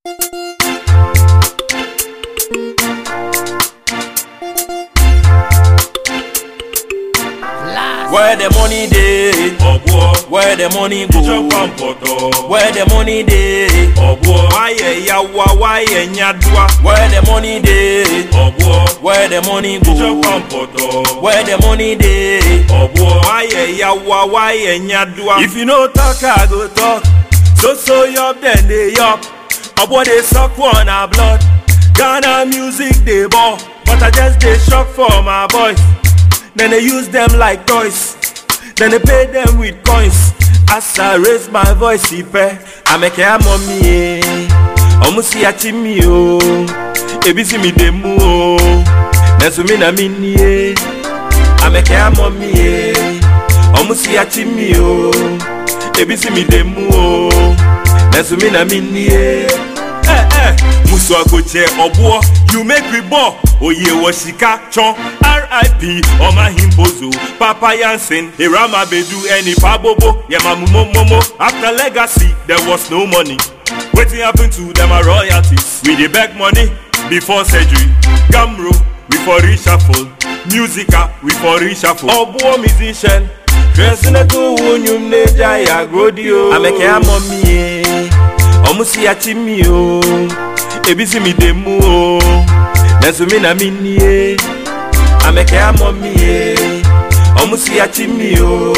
Where the money dey? ọ̀bùọ́ Where the money jíjọ́ go? pàmpọ̀tọ̀ Where the money dey? ọ̀bùọ́ Wáyẹ̀ yawa wáyẹ̀ nyadua. Where the money dey? ọ̀bùọ́ Where the money jíjọ́ go? pàmpọ̀tọ̀ Where the money dey? ọ̀bùọ́ Wáyẹ̀ yawa wáyẹ̀ nyadua. If you no talk, I go talk. So so yup, then they yup. Obo dey suck one a blood. Ghana music dey ball, but I just dey shock for my boys. Then they use them like toys. Then they pay them with coins. As I raise my voice, ife, I make a mommy. eh. Omu si achi mi o, ebi si mi demu o. Nesu mi na mi ni e, I make a mommy. eh. Omu si achi mi o, ebi si mi demu o. Nesu mi na mi ni e. Eh eh, musu agoche obuo, you make we ball. Oye wo sika chon, R.I.P. Oma Himpozo, Papa Yansen, Irama Bedu, Eni Pabobo, Yemamu Momo. After legacy, there was no money. Wetin happen to them are royalties? We dey beg money before surgery. Gamro, we for reshuffle. Musica, we for reshuffle. Obuo musician, dressing a cool wunyum neja ya grodio. Ameke ya mommy, eh. ọmụ si ya chi mi o ebi si mi de mu o nẹsùn mi na mi ni e amẹkẹ amọ mi e ọmụ si ya chi mi o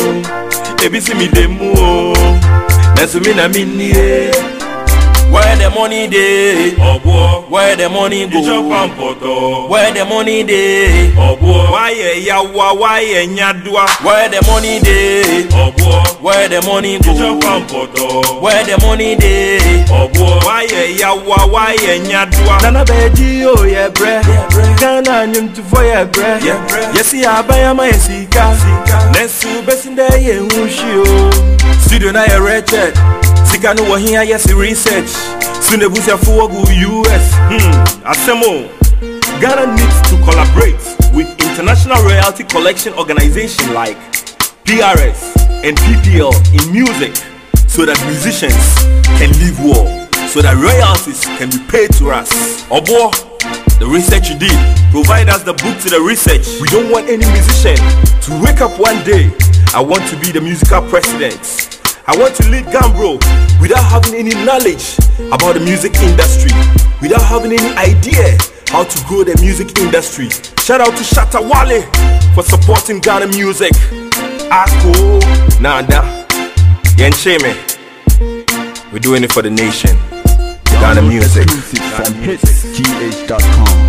ebi si mi de mu o nẹsùn mi na mi ni e. where the money dey ọ̀bùọ́ where the money jíjọ́ go pàmpọ̀tọ̀ where the money dey ọ̀bùọ́ wáyẹ yawa wáyẹ nyadua where the money dey ọ̀bùọ́ where the money jíjọ́ go pàmpọ̀tọ̀ where the money dey. ọ̀bùọ́ wáyẹ yawa wáyẹ nyadua. nana bẹẹ jí yóò yẹ brẹ ghana anyomtufo yẹ brẹ yẹsi abayama yẹ sika nẹẹsì bẹsí dẹ yẹ ń ṣí o. studio náà yẹ rẹ́chẹ̀d sika ni wọ́n hin ayẹ sí research sunebusia fowógu us. Hmm, asẹ́mu ghana needs to collaborate with international royalty collection organization like prs and ppl in music so that musicians can live well so that royalties can be paid to us. Obo, the research you did, provide us the book to the research. We don't want any musician to wake up one day. I want to be the musical president. I want to lead Gambro without having any knowledge about the music industry, without having any idea how to grow the music industry. Shout out to Shatta Wale for supporting Ghana music. Ako, Nanda, Yencheme. We're doing it for the nation. Ghana music. Exclusive from hitsgh.com.